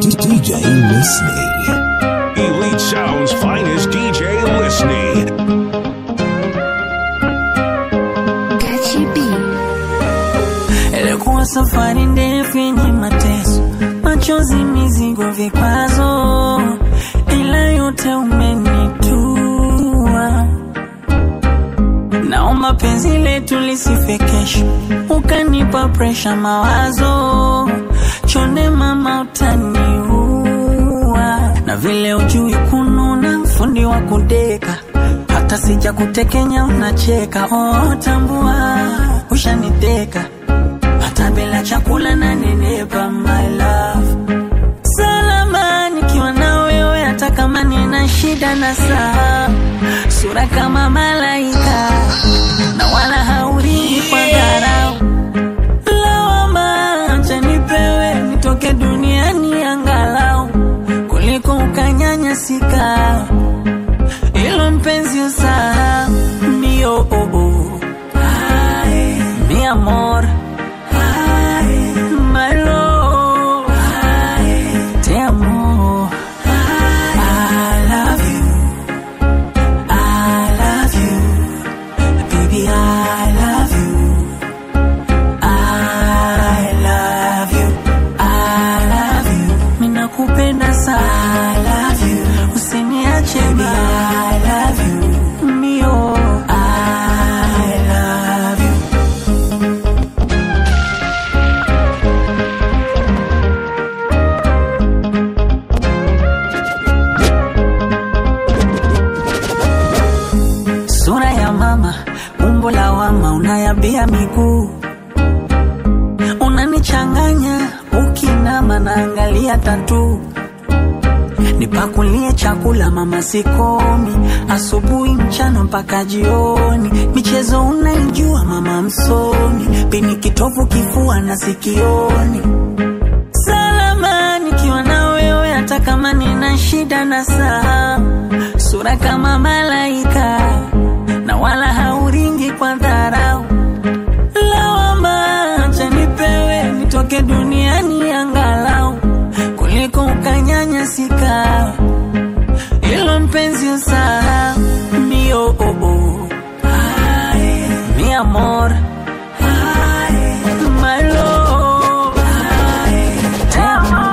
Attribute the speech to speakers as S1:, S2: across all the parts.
S1: DJ listening.
S2: Elite Sound's finest DJ listening.
S3: Ilikuwa safari ndefu yenye mateso, machozi, mizigo, vikwazo, ila yote umenitua. Naomba penzi letu lisife kesho, ukanipa presha, mawazo chonde, mama utaniua, na vile ujui kununa, fundi wa kudeka hata sija kutekenya unacheka. Oh, tambua ushaniteka hata bila chakula na nenepa, my love salama nikiwa na wewe, hata kama nina shida na saa, sura kama malaika na wala hauridi kwa dharau. Lawama acha nipewe nitoke duniani angalau kuliko ukanyanyasika ilo mpenzi usahau mio oh, oh. Ay, mi amor Ay, my love Ay, te amo I love you I love you baby I love you I love you I love you minakupenda sana I love you usiniache baby I love you mio I love you sura ya mama, umbo la wama, unayabia miguu, unanichanganya ukinama, naangalia tatu nipakulie chakula mama, sikomi asubuhi, mchana mpaka jioni. Michezo unaijua mama, msomi pini kitovu, kifua na sikioni. Salama nikiwa na wewe, hata kama nina shida na saa, sura kama malaika na wala hauringi kwa dharau. Lawama acha nipewe nitoke duniani angalau kuliko ukanyanyasika. Ilo mpenzi usahau mio oh, oh. Ay, mi amor Ay, my love Ay, te amo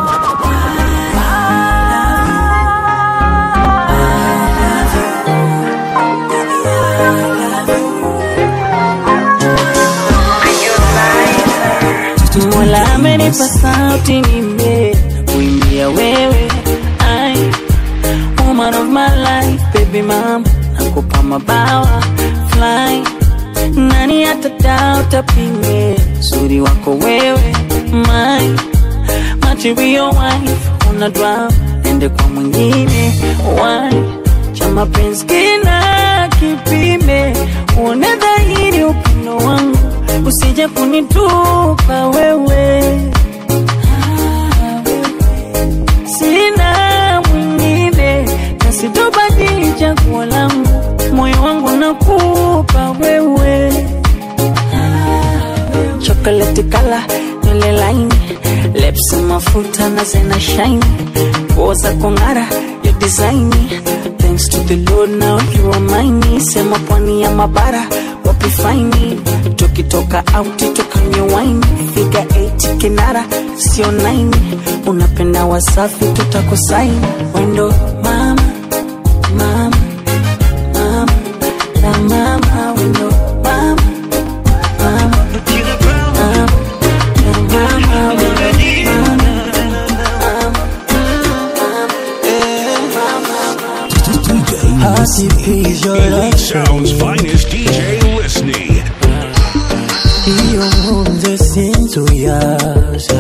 S3: Mola amenipa sauti nime kuimbia wewe I, woman of my life baby mom nakupa mabawa fly nani atadao tapinge uzuri wako wewe my material wife una drum ende kwa mwingine why cha mapenzi kina kipime uone dhahiri upendo wangu usije kunitupa wewe sina mwingine na sitobadili chaguo langu moyo wangu nakupa wewe chocolate kala nywele laini lips mafuta na zena shine nguo za kung'ara ya design thanks to the lord now you are mine sema pwani ya mabara wapi faini tukitoka out tukanywe wine figa 8 kinara sio 9 unapenda wasafi tutakusaini wendo mama mama mama na mama wendo mama mama mama na mama wendo
S1: DJ listening.
S2: Elite Sound's finest DJ listening.
S4: iyo nkunze sinzuyaza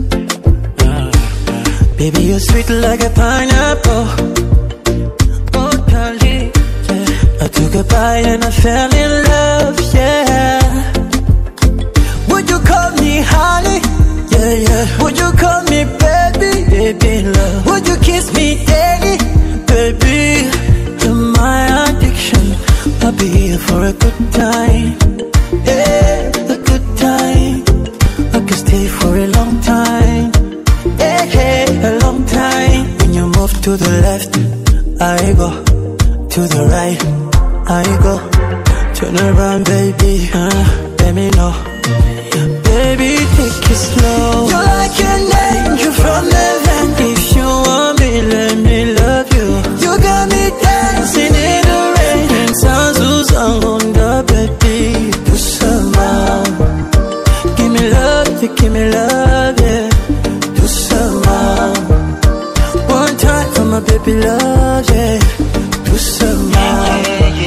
S4: Baby you're sweet like a pineapple Oh darling yeah. I took a bite and I fell in love yeah Would you call me honey Yeah yeah Would you call me baby Baby love Would you kiss me daily Baby You're my addiction I'll be here for a good time yeah, a good time. I could stay for a long time. Yeah, yeah. a long time. When you move to the left, I go to the right, I go. Turn around, baby, uh, let me know. Baby, take it slow. You're like an angel from heaven. If you want me, let me love you. You got me dancing in the rain. And sounds who's on the baby. Do some more. Give me love, yeah, give me love, yeah. Do some more. One time for my baby love, yeah. Do some more.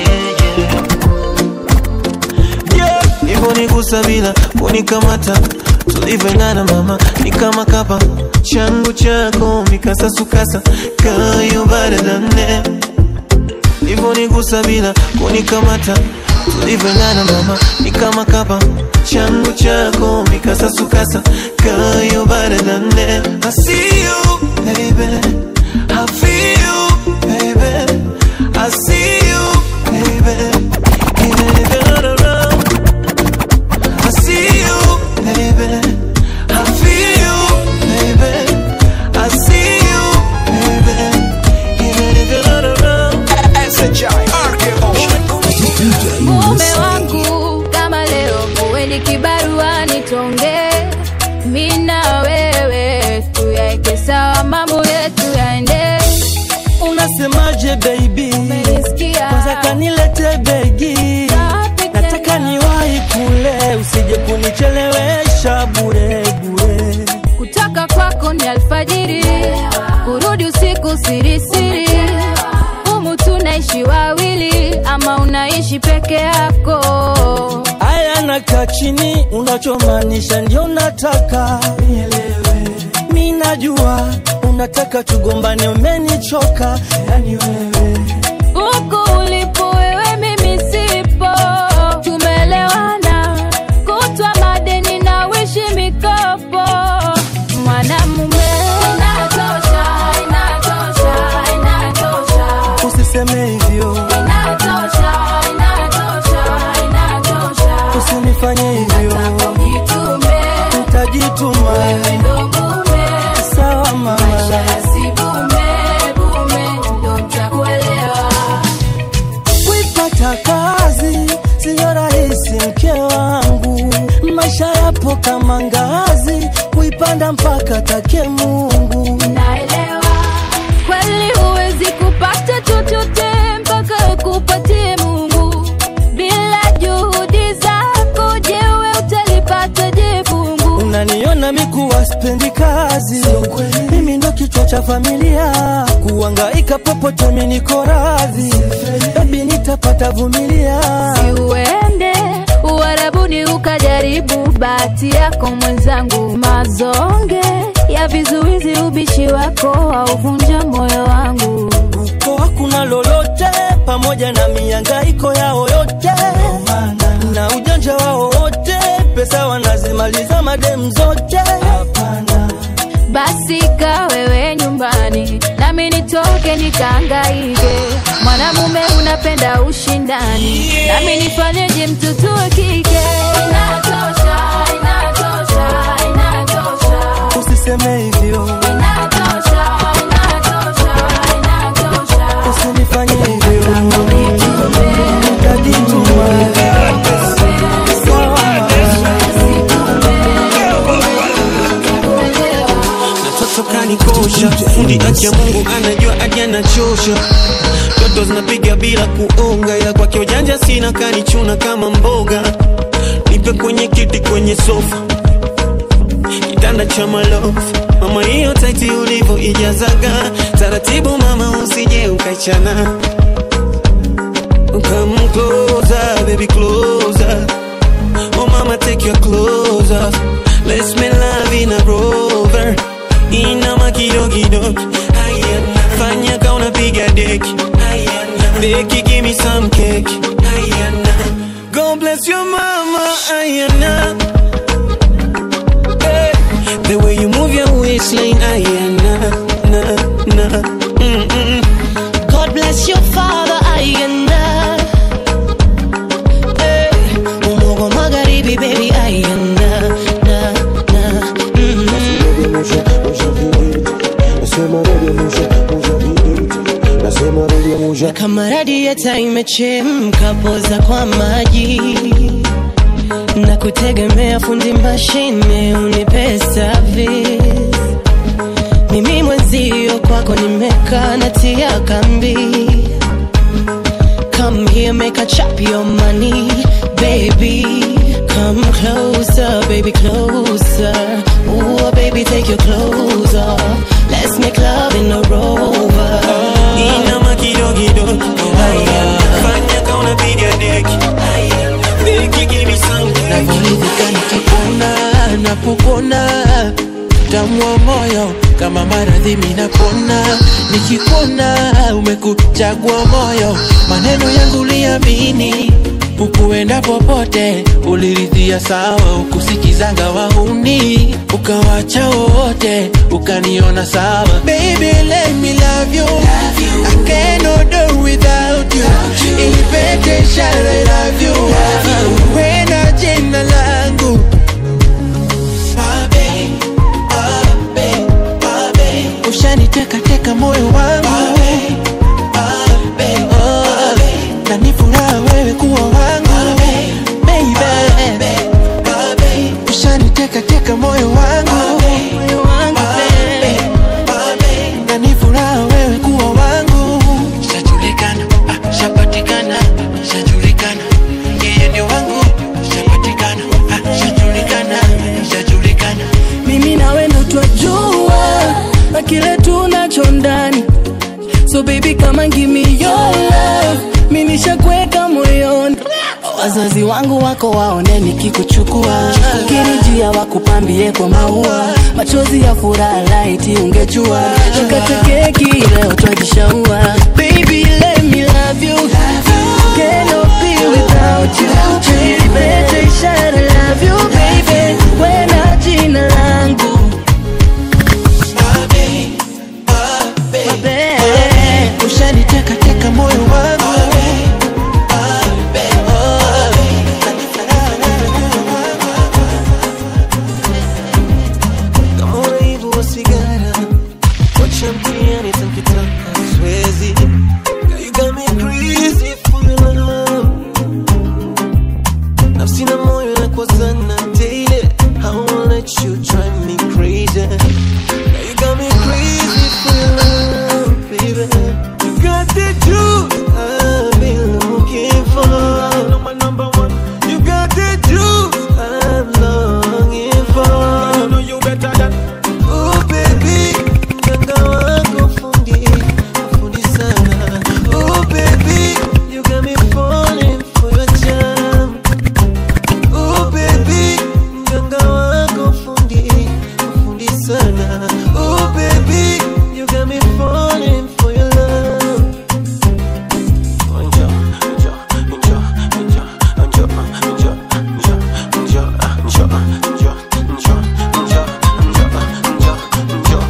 S5: Yeah, hivonigusa bila kunikamata tulivyoendana mama ni kama kapa changu chako mikasasukasa kayo baradane hivonigusa bila kunikamata tulivyoendana mama ni kama kapa changu chako mikasasukasa kayo baradane I see you baby I feel you baby I see you baby even if you're not around I see you, baby. I feel you, baby. I see you, baby. Even if you're not around.
S6: mume wangu kama leo muweni kibarua nitonge mina wewe tuyaeke sawa mambo yetu yaende
S4: Unasemaje baby?
S6: Umenisikia?
S4: Kwanza kanilete begi.
S6: Safi
S4: Nataka
S6: tena.
S4: niwahi kule, usije kunichelewesha bure bure.
S6: kutoka kwako ni alfajiri kurudi usiku sirisiri humu tunaishi wawili ama unaishi peke yako
S4: Aya, nakaa chini, unachomaanisha ndio nataka nielewe. Mi najua unataka tugombane, umenichoka yani wewe
S6: huku ulipo wewe mimi sipo tumelewana kutwa madeni na wishi mikopo mwanamume inatosha inatosha inatosha
S4: usiseme hivyo,
S6: inatosha inatosha inatosha
S4: usinifanye hivyo,
S6: jitume
S4: nitajituma.
S6: wewe ndo mume
S4: Sawa mama.
S6: maisha yasibume bume ndo ntakuelewa
S4: Kuipata kazi siyo rahisi, mke wangu. Maisha yapo kama ngazi, kuipanda mpaka take Mungu.
S6: naelewa kweli huwezi kupata chochote mpaka ukupatie mungu bila juhudi zako jewe utalipata je fungu
S4: Unaniona mikuwa spendi kazi, mimi ndo kichwa cha familia, kuangaika popote mimi niko radhi, baby nitapata vumilia.
S6: uende uharabuni ukajaribu bahati yako mwenzangu mazonge ya vizuizi ubishi wako auvunja moyo wangu
S4: Uko hakuna lolote, pamoja na miangaiko yao yote na ujanja wao wote, pesa wanazimaliza madem zote. Hapana,
S6: basi ka wewe nyumbani nami nitoke nikaangaike mwanamume unapenda ushindani nami nifanyeje mtoto wa kike inatosha inatosha inatosha
S4: usiseme hivyo,
S6: inatosha inatosha inatosha
S4: usinifanye hivyo, nitajituma. Sawa.
S5: Natoto kanikosha fundi acha Mungu anajua hadi anachosha Toto zinapiga bila kuonga ya kwake ujanja sina kanichuna kama mboga Nipe kwenye kiti kwenye sofa kitanda cha malofu mama hiyo taiti ulivyo ijazaga taratibu mama usije ukaichana Come closer, baby, closer. Oh, mama, take your clothes off. Let's make love in a rover. Inama kidogo Ayana. Fanya ka unapiga deki Ayana. Deki, give me some cake Ayana. God bless your mama Ayana. Hey. The way you move your waistline Ayana. Na, na. Mm-mm.
S7: God bless your father ayanda Eh, Umogo magharibi baby ayanda na na mm.
S8: nasema redemusha musha viduti nasema redemusha
S7: kama radieta imechemka poza kwa maji na kutegemea fundi mashine unipe service mimi mwenzio kwako nimekaa natia kambi Come here, make a chop your money, baby. Come closer, baby, closer. Ooh, baby, take your clothes off. Let's make love in a rover.
S5: inama kidogido haya fanya ka unapiga deki deki give me something
S4: navyoridhika nikikuona napopona tamwa moyo kama maradhi minapona nikikuona umekuchagua moyo maneno yangu liamini ukuenda popote uliridhia sawa ukusikizanga wahuni ukawacha wote ukaniona sawa Baby, let me love you. I cannot do without you. Ilipete ishara I love you. Wena jina langu ushaniteka teka moyo wangu Oh, na ni furaha wewe kuwa wangu Baby, ushaniteka teka moyo wangu na ni furaha wewe kuwa wangu shajulikana ah, shapatikana shajulikana yeye ndio wangu shapatikana ah, shajulikana shajulikana
S3: mimi nawe ndo twajua na kile tunacho ndani so baby kama give me your love mi nishakweka moyoni wazazi wangu wako waone nikikuchukua kirijia wakupambie kwa maua machozi ya furaha laiti ungejua tukate keki leo twajishaua baby let me love you cannot be without you Ilipete ishara love you baby wena jina langu Babe.
S4: ushaniteka teka moyo wangu
S5: kama uraibu wa sigara wacha mtiani takitaka siwezi Girl, you got me crazy for your love nafsi na moyo nakwazana daily I won't let you drive me crazy Girl, you got me crazy for your love baby you got the juice I've been looking for my number one you got the juice I'm longing for you know you better than Oh baby, mganga wako fundi, fundi sana. Oh baby, you got me falling for your charm. Oh baby, mganga wako fundi, fundi sana. Oh baby, you got me falling for your love. Njoo, njoo, njoo, njoo, njoo, njoo, njoo, njoo, njoo, njoo, njoo, njoo, njoo, njoo.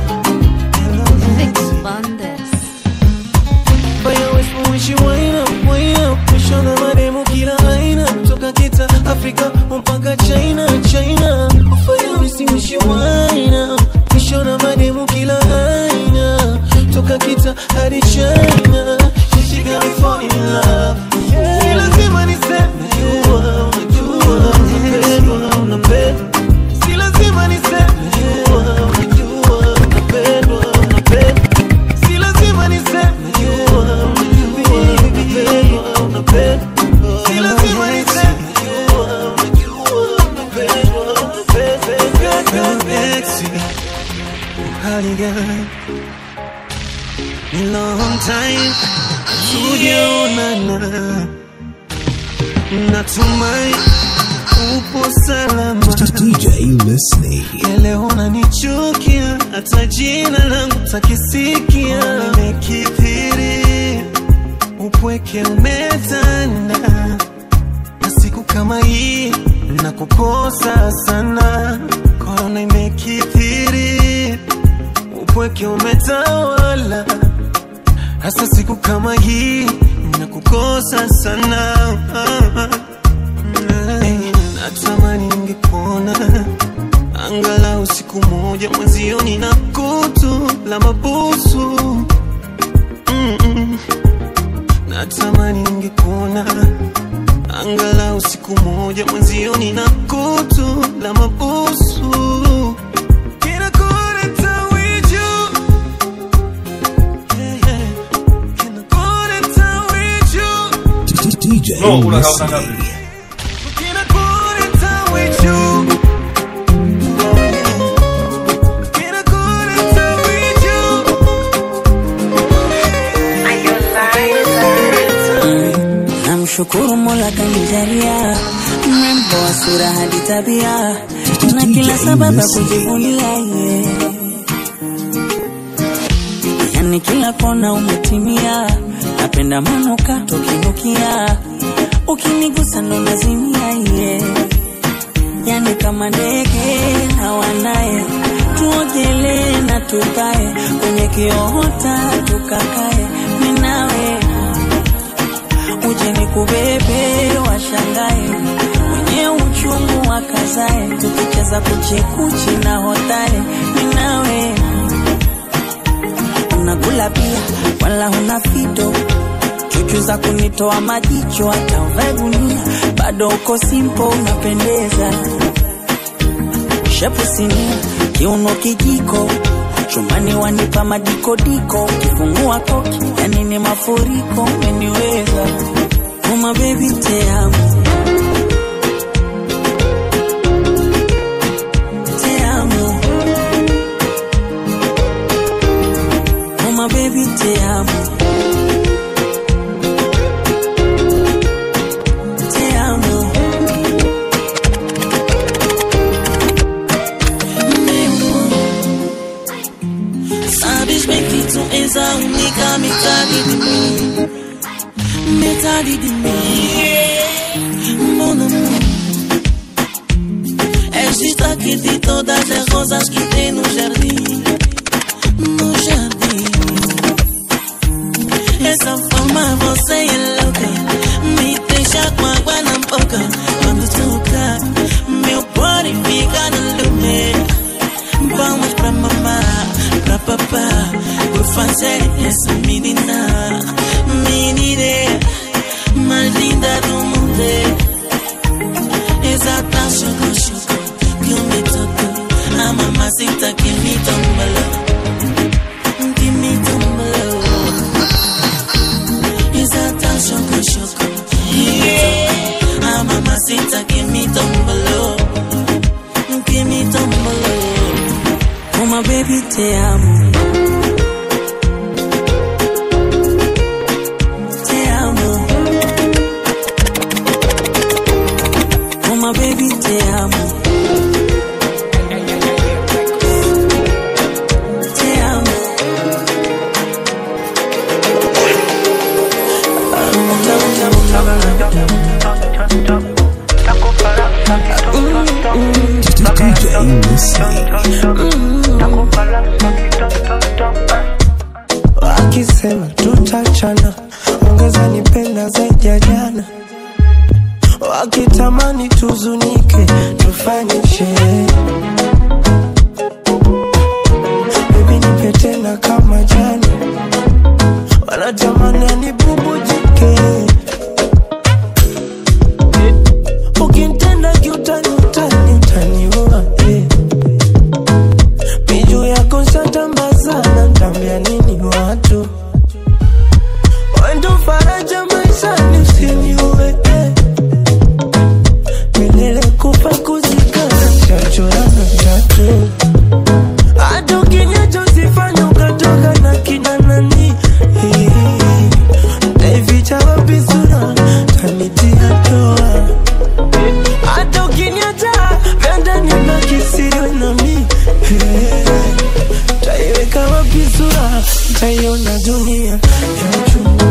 S5: Fanya west wish you wind up, wind up Kushona mademu kila aina Toka kita Afrika mpaka China, China Fanya west wish you wind up Kushona mademu kila aina Toka kita hadi China She got me falling in love Si lazima niseme jua, unajua Unapendwa, unapendwa Si lazima niseme jua, unajua Unapendwa, unapendwa Si lazima niseme jua, unajua Unapendwa, unapendwa Si lazima niseme jua, unajua Unapendwa, unapendwa Sexy, hali gani Ni long time tujaonana Natumai upo salama
S1: DJ Listening.
S5: Leo unanichukia hata jina langu takisikia, nimekithiri upweke umetanda, na siku kama hii nakukosa sana. Korona imekithiri upweke umetawala, hasa siku kama hii nakukosa sana. Hey, natamani ningekuona angalau siku moja mwenzioni na kutu la mabusu Mm-mm. natamani ningekuona angalau siku moja mwenzioni na kutu la mabusu Kinakuleta wiju. Yeah, yeah. Kinakuleta wiju.
S1: DJ
S9: No, una
S1: Leslie.
S9: causa ngapi?
S5: Kinakuleta wiju. Kinakuleta wiju.
S3: namshukuru mola kanijalia mrembo wa sura hadi tabia na kila sababu ya kujivunia ye yani kila kona umetimia napenda manukato kinukia ukinigusa ndo nazimia ye yani kama ndege hawanaye tuogelee na tukae kwenye kiota tukakae minawe uje ni kubebe washangae wenye uchungu wakazae tukicheza kuchekuchi na hotare minawe unakula pia wala huna fito chuchu za kunitoa majicho hata uvae gunia bado uko simpo unapendeza shepu sinia kiuno kijiko chumbani wanipa madikodiko kifungua koki yani ni mafuriko umeniweza uma bebi teamo teamo uma bebi teamo teamo
S7: Sabes bem que tu és a única metade de mim Metade de mim Mon amor És destaque de todas as rosas que tem no jardim No jardim Essa forma você é louca Me deixa com água na boca Quando toca Meu body fica no lume Vamos pra mamá, pra papá Por fazer essa menina Menina mais linda do mundo Exata choco, choco Que eu me toco A mamacita que me tombalou Que me tombalou Exata choco, choco Que me toco A mamacita que me tombalou Que me tombalou
S3: uma baby teamo teamo uma baby teamo teamo
S1: DJ Leslie.
S4: wakisema tutachana, ongeza nipenda zaidi ya jana, wakitamani tuzunike, tufanye sherehe. Baby nipe tena kama jana, wanatamani anibubujike, ukinitenda kiutani utani utaniua eh. Miju yako shatambazana, ntambia nini watu wendo faraja maishani, usiniue eh. milele kufa kuzikana, chachorana chatu hata ukinyacho usifanye ukatoka na kina nani taificha wapi sura tanitia toa hata ukiniacha penda nibaki siri nami taiweka wapi sura taiona dunia ya juu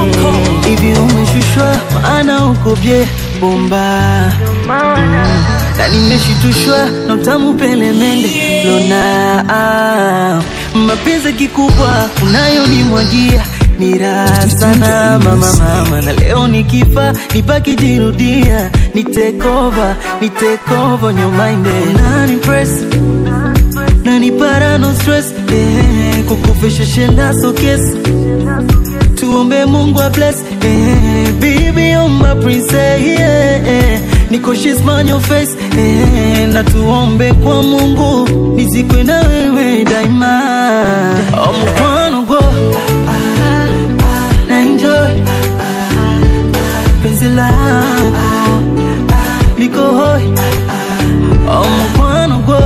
S10: hivi umeshushwa maana uko bye bomba
S4: na nimeshitushwa na utamu pelemende lona ah, mapenzi kikubwa unayonimwagia ni raha sana mama mama, na leo nikifa nibaki jirudia, ni take over, ni take over your mind, unani impress nani para no stress eh, kukufisha shenda so kiss tuombe Mungu a bless eh, baby you're my princess yeah, eh, niko she's on your face eh, na tuombe kwa Mungu nizikwe na wewe daima oh, mkwano go na enjoy penzi lako niko hoi oh, mkwano go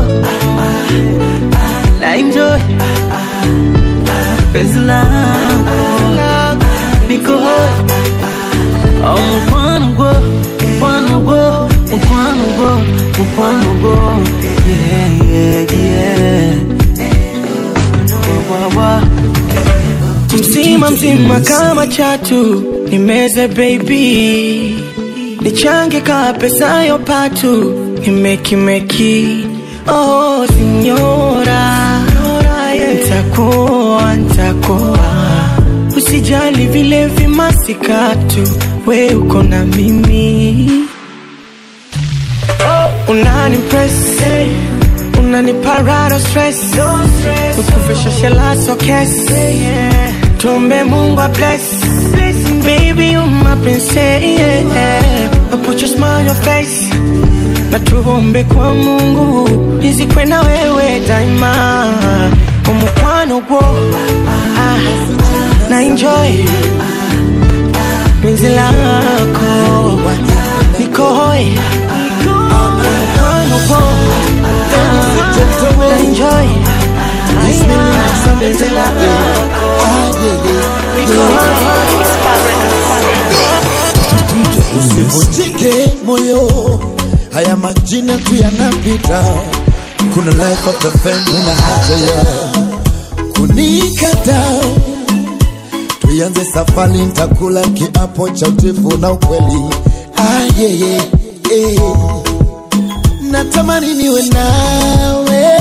S4: na enjoy penzi lako niko hoi oh, mkwano go mkwano go mkwano go mkwano go yeah yeah yeah wa, wa, wa.
S5: mzima mzima kama chatu nimeze baby nichange ka pesa yo patu nimekimeki oh sinyora ntakuwa ntakuwa usijali vile vimasikatu we uko na mimi oh, unani press unaniparado stress ukufisha shela so kes tumbe mungu a bless baby you my princess yeah. I put your smile on your face na tuombe kwa mungu nizikwe na wewe daima umukwano gwo ah, na enjoy penzi lako niko hoi umukwano gwo ah, na enjoy penzi lako niko hoi
S9: Usivunjike moyo, haya majina tu yanapita. Kuna life after fame na haja ya kunikata. Tuianze safari, nitakula kiapo cha utifu na ukweli. Ah, yeah, yeah, yeah. Natamani niwe nawe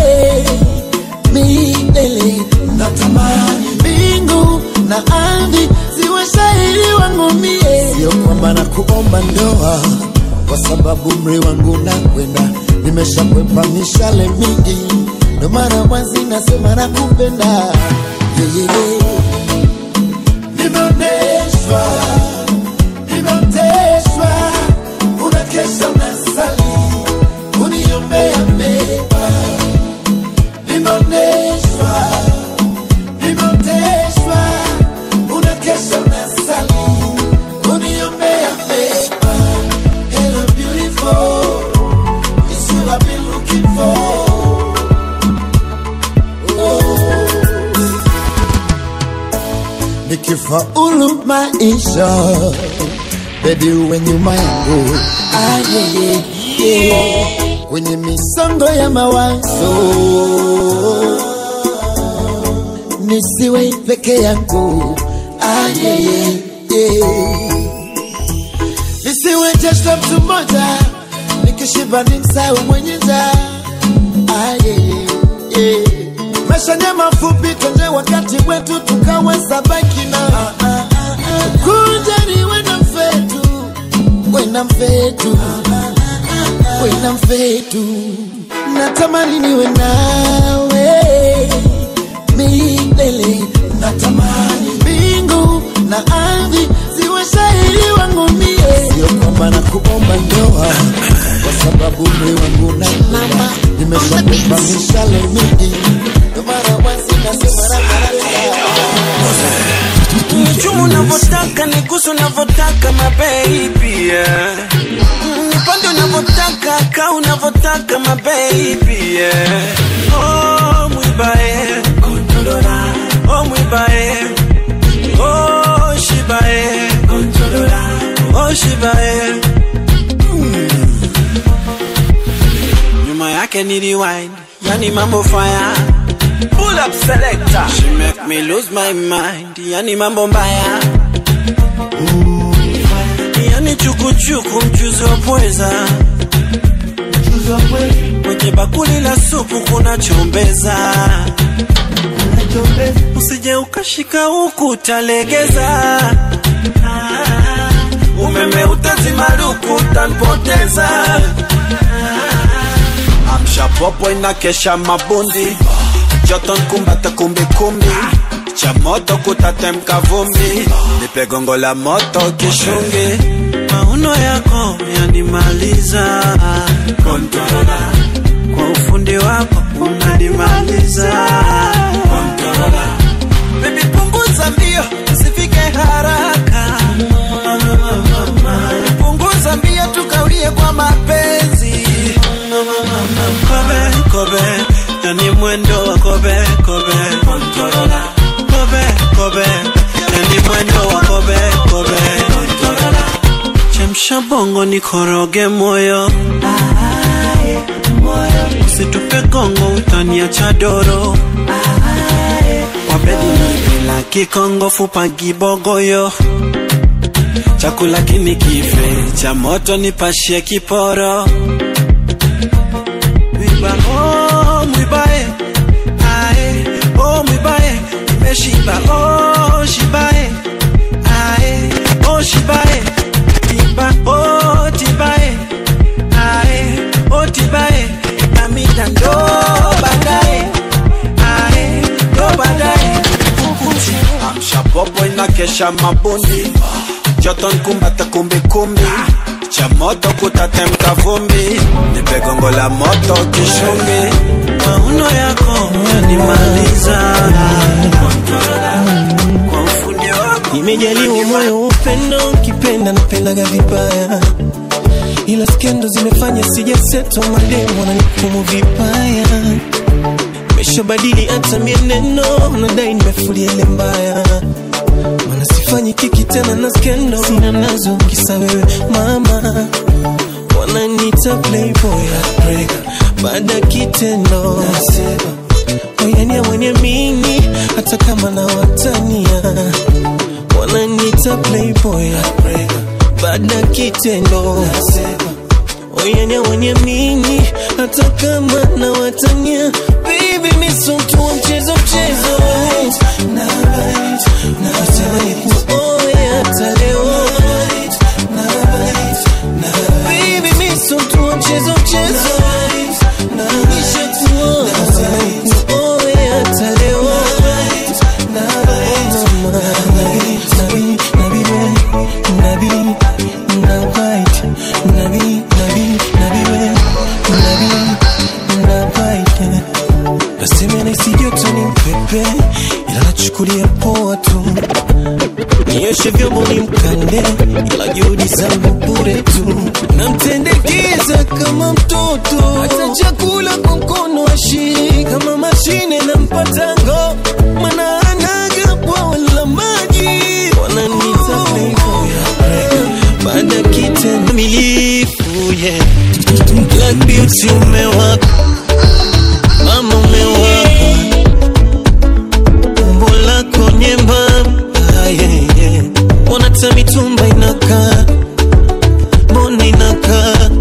S9: milele, natamani mbingu na ardhi ziwe shahidi wangu mie. Sio kwamba na kuomba ndoa, kwa sababu umri wangu nakwenda, nimeshakwepa mishale mingi, ndo maana mwanzi nasema nakupenda yeah, yeah, yeah. Nimeoneshwa, nimeoteshwa, unakesha unasali, uniombea mema. Nimeoneshwa, nimeoteshwa, unakesha unasali, uniombea mema. Hello beautiful, it's you I've been looking for. nikifaulu maisha bebi uwe nyuma yangu Ah, yeah, yeah, yeah. kwenye misongo ya mawazo nisiwe peke yangu Ah, yeah, yeah, yeah. nisiwe jeshla mtu mmoja nikishiba ni msau mwenye njaa Ah, yeah, yeah, yeah. maisha ni mafupi tonje wakati wetu tukaweza baki na ah, ah, ah, ah. kunja ni wena mfetu wena mfetu wena mfetu natamani niwe nawe milele natamani mbingu na ardhi ziwe shahidi wangu mie sio kwamba na kuomba ndoa kwa sababu umri wangu na nimeshakupa mishale mingi ndio maana wazi nasema
S5: Chumu unavyotaka nigusu unavyotaka mababy yeah. Mm, Nipande unavyotaka ka unavyotaka mababy yeah. Oh mwibae kontrolora Oh mwibae Oh shibae kontrolora Oh shibae Mm. Nyuma yake ni rewind Yani mambo fire Pull up selector She make me lose my mind Yani mambo mbaya Yani chukuchuku mchuzi wa pweza kwenye bakuli la supu kuna chombeza usije ukashika huku utalegeza umeme utazimaruku utanipoteza amsha popo inakesha mabundi joto nkumbata kumbikumbi cha moto kutatemka vumbi nipe gongo la moto kishungi mauno yako yanimaliza Controller. kwa ufundi wako unanimaliza Controller. Baby punguza mbio usifike haraka punguza mbio tukaulie kwa mapenzi kobe kobe yani mwendo wa kobe kobe Controller. kobe kobe yani mwendo wa kobe kobe Controller. chemsha bongo nikoroge moyo usitupe gongo utaniacha doro wabedi nipela kikongo fupa gibogoyo chakula kini kife cha moto nipashie kiporo mwiba oh, mwibae ae oh, mwibae nimeshiba oh, shibae ae oh, shibae tiba oh, tibae ae oh, tibae namida ndo baadaye ae ndo baadaye kukuchi amsha popo inakesha mabundi joto nkumbata kumbikumbi cha moto kutatemka vumbi nipe gongo la moto kishungi mauno yako yanimaliza kwa ufundi wako
S4: nimejaliwa moyo wa upendo ukipenda napendaga vibaya ila skendo zimefanya sijaseto mademo na nikumu vibaya meshabadili hata mieneno nadai nimefulia ile mbaya mana sifanyi kiki tena na skendo sina nazo kisa wewe mama wananita playboy heartbreaker baada ya kitendo nasema oyania mwenye mini hata kama na watania wananita playboy heartbreaker baada ya kitendo nasema oyania mwenye mini hata kama na watania baby misotu wa mchezo mchezo nasema ni kuoe hata leo Baby, mi so tu wa mchezo mchezo Nishakuoa. Nasema ni kuoe hata leo Mama, nabi, nabi, nabi, we, nabi, na white. Nabi, nabi, nabi, we, nabi, na white. Nasema nahisi joto ni mpepe ila nachukulia poa tu nioshe vyombo ni mkande ila juhudi zangu bure tu namtendekeza kama mtoto hata chakula kwa mkono ashii kama mashine na mpatango mana anaga bwawa la maji wananita playboy baada ya kitendo milifu yeah. Black beauty umewaka mama umewaka umbo lako nyembamba yeah, yeah. wanata mitumba inakaa mbona inakaa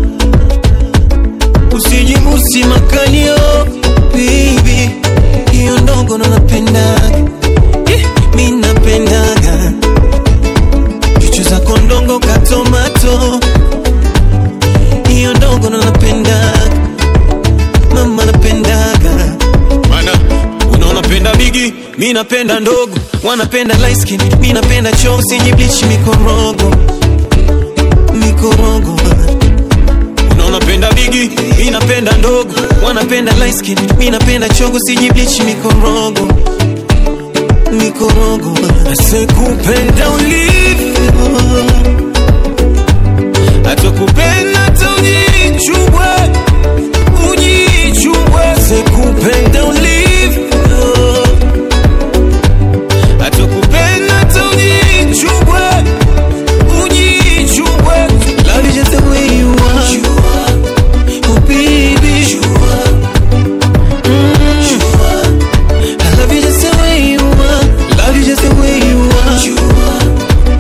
S4: usijibusi makalio bibi hiyo ndogo ndo napendaga yeah, mi napendaga chuchu zako ndongo katomato hiyo ndogo ndo napendaga mama napendaga mana unaona penda bigi mi napenda ndogo wanapenda light skin mi napenda choo sijiblich mikorogo mikorogo unaona penda bigi mi napenda ndogo wanapenda light skin mi napenda chogo sijiblich mikorogo mikorogo asekupenda ulivyo atakupenda hata ujichubwe ujichubwe sekupenda ulivyo atakupenda hata ujichubwe ujichubwe love you just the way you are oh baby Mm. I love you just the way you are love you just the way you are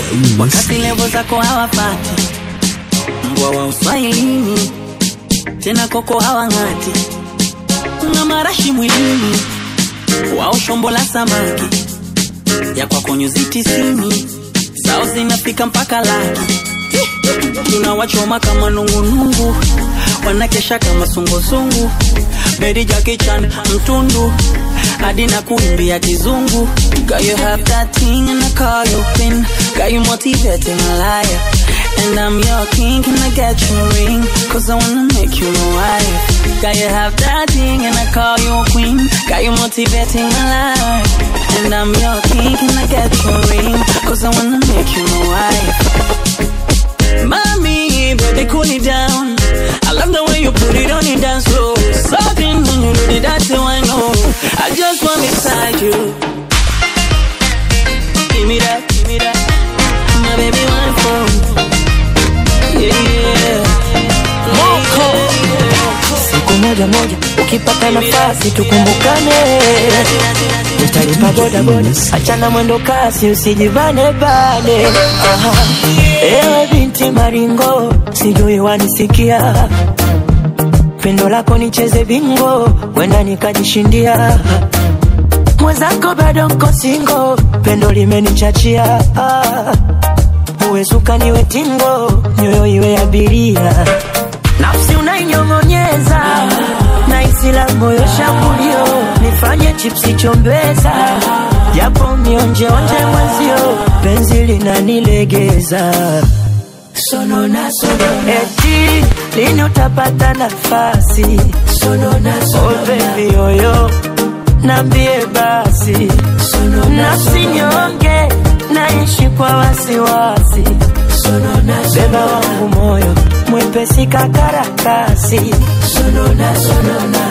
S3: wakati levo zako hawapati mbwa wa uswahilini tena koko hawang'ati kuna marashi mwilini wao shombo la samaki ya kwako nyuzi tisini sao zinafika mpaka laki tunawachoma kama nungunungu wanakesha kama sungusungu bedi jakichan mtundu hadi na kuimbia kizungu Girl, you have that thing and I call you pin Got you motivating a liar And I'm your king, can I get you a ring? Cause I wanna make you my wife Got you have that thing and I call you a queen Got you motivating my life And I'm your king, can I get you a ring? Cause I wanna make you my wife Mommy, baby, cool it down. I love the way you put it on your dance floor. Something when you do it, that's how I know. I just want beside you. Give me that, give me that. My baby, one phone. Yeah,
S4: siku moja moja ukipata nafasi tukumbukane nitalipa bodaboda achana mwendo kasi usijivane bane Aha. ewe binti maringo sijui wanisikia pendo lako nicheze bingo wenda nikajishindia mwenzako bado nko singo pendo limenichachia ah. uwe suka niwe tingo nyoyo iwe abiria nafsi unainyong'onyeza na isi la moyo shambulio nifanye chipsi chombeza japo mionjeonje mwenzio penzi linanilegeza sonona sonona eti lini utapata nafasi sonona sonona oh baby yoyo nambie basi nafsi nyonge naishi kwa wasiwasi beba wangu moyo mwepesi kakarakasi sonona sonona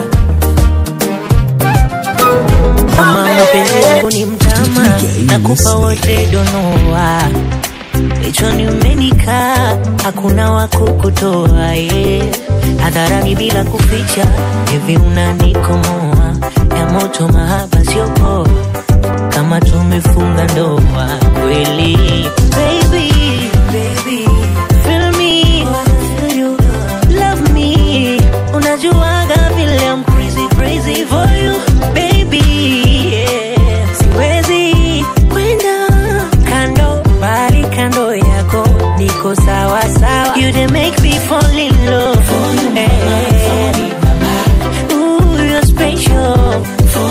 S10: Mama mapenzi yako ni mtama, nakupa wote donoa Kichwani umenikaa, hakuna wa kukutoa yeah. Hadharani bila kuficha, hivi unanikomoa ya moto, mahaba sio poa, kama tumefunga ndoa kweli. Baby, baby, feel me, feel you, love me, unajuaga vile I'm crazy, crazy for you, baby, yeah. Siwezi kwenda kando, bali kando yako niko sawa sawa. You dey make me fall in love. Eh. Ooh, you're special.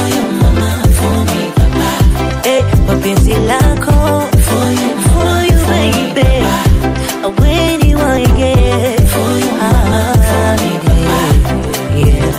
S10: Eh, mapenzi lako for you, baby. When you want to get ah, yeah.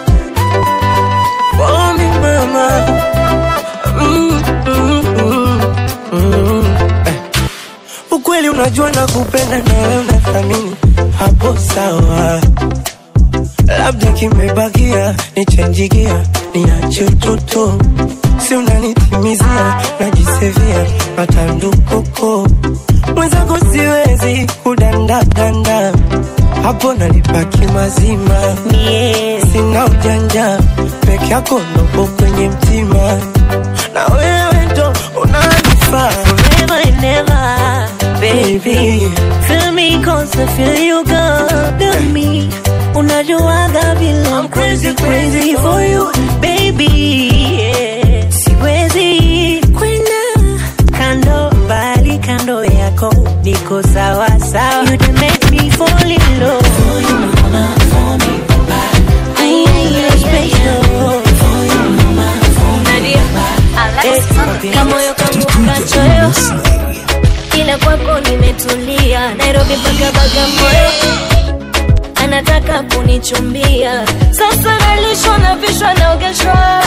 S4: for me mama mm, mm, mm, mm. Eh. ukweli unajua na kupenda nawe unathamini hapo sawa labda kimebakia nichenjigia niache utoto si unanitimizia najisevia matandukoko mwenzako siwezi kudandadanda hapo nalipaki mazima
S10: Yeah.
S4: sina ujanja peke yako ndopo kwenye mtima na wewe ndo unanifaa
S10: Forever and ever, baby. Feel me cause I feel you got me. Unajuaga vile I'm crazy, crazy for you, baby. Yeah. Siwezi kwenda kando, bali kando yako niko sawa sawa. You dey make me fall in love. For you, mama, for me, papa. I ain't special. For you, mama, for me, papa. Eh, kamoyo kangu kachoyo ila kwako nimetulia nairobi mpaka bagamoyo anataka kunichumbia sasa nalishwa na vishwa naogeshwa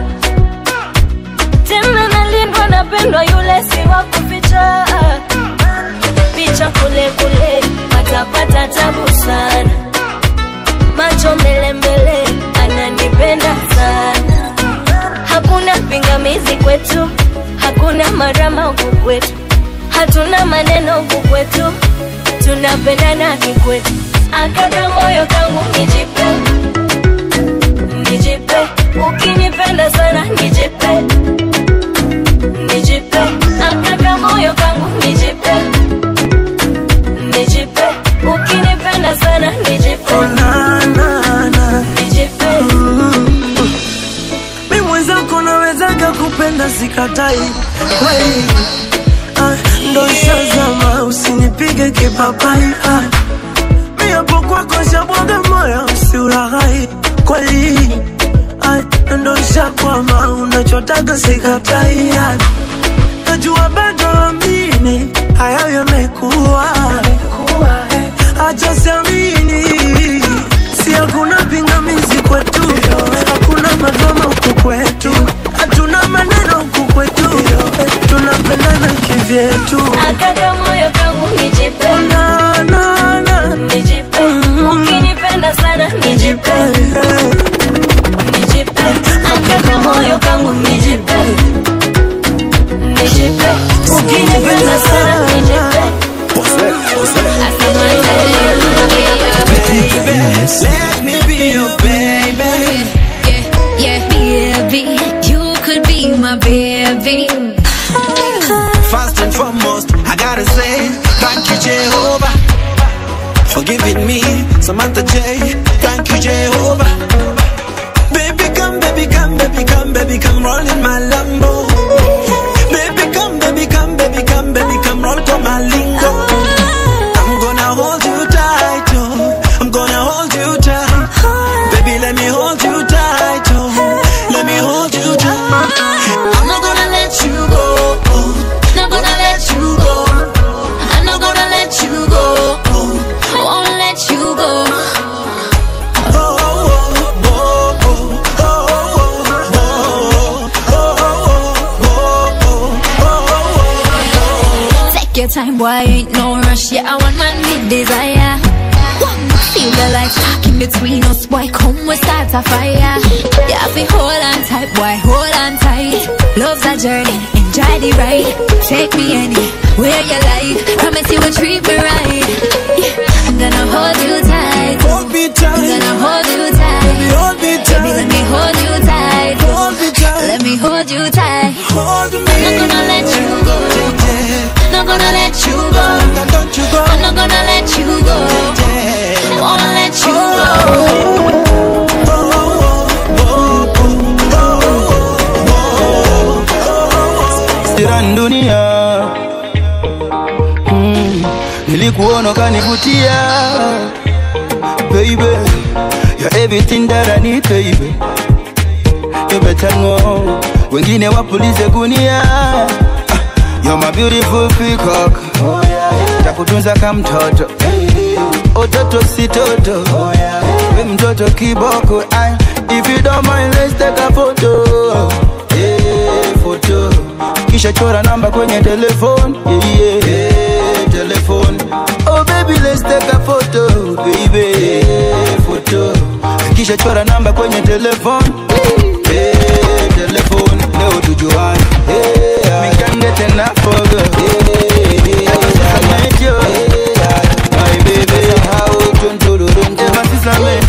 S10: tena nalindwa napendwa yule si wa kuficha picha kule kule atapata tabu sana macho mbele mbele ananipenda sana hakuna pingamizi kwetu hakuna marama huku kwetu hatuna maneno huku kwetu tunapendana kikwetu akaka moyo kangu nijipe nijipe ukinipenda sana nijipe nijipe akaka moyo kangu nijipe
S4: nakupenda sikatai kweli ah, ndo shazama usinipige kipapai ah, mi hapo kwako shabwaga moyo usiuraghai kweli ah, ndo shakwama unachotaka sikatai ah, najua bado amini hayo yamekuwa acha siamini si hakuna pingamizi kwetu hakuna madrama huku kwetu hatuna maneno huku kwetu tunapendana kivyetu
S6: Akaka moyo kangu nijipe
S4: na, na, na.
S6: nijipe ukinipenda sana nijipe nijipe akaka moyo kangu nijipe nijipe ukinipenda sana nijipe
S5: Let me be your baby.
S11: Yeah, baby, you could be my baby.
S5: First and foremost, I gotta say thank you, Jehovah, for giving me Samantha J. Thank you, Jehovah. Baby, come, baby, come, baby, come, baby, come roll in my Lambo. Baby, come, baby, come, baby, come, baby, come roll to my lingo. I'm gonna hold you tight, oh. I'm gonna hold you tight. Baby, let me hold you tight, oh. Let me hold you tight. I'm not gonna let you go.
S11: Not gonna let you go. I'm not gonna let you go. Won't let you go. Take your time, boy, ain't no rush. Yeah, I want my mid desire. Feel the light sparking between us, boy. Come, we start a fire. Yeah, I feel hold on tight, boy, hold on tight. Love's a journey, enjoy the ride. Take me anywhere you like. Promise you will treat me right. Yeah, I'm gonna hold you tight.
S5: Hold me tight.
S11: I'm gonna hold you tight.
S5: Baby, hold me tight.
S11: Baby, let me hold you tight.
S5: Hold me tight.
S11: Let me hold you tight.
S5: Hold me.
S11: I'm not gonna let you go. Not gonna let you go.
S5: Don't you go.
S11: I'm not gonna let you go. Won't let you go.
S12: Siran dunia mm, nilikuona kanivutia baby you're everything that I need baby you better know wengine wapulize gunia ah, you're my beautiful peacock oh, yeah, yeah. takutunza kama mtoto ototo si toto oh, yeah, yeah. we mtoto kiboko ay, if you don't mind let's take a photo yeah, photo kisha chora namba kwenye telefone yeah, yeah. yeah, telefone oh baby let's take a photo baby yeah, photo kisha chora namba kwenye telefone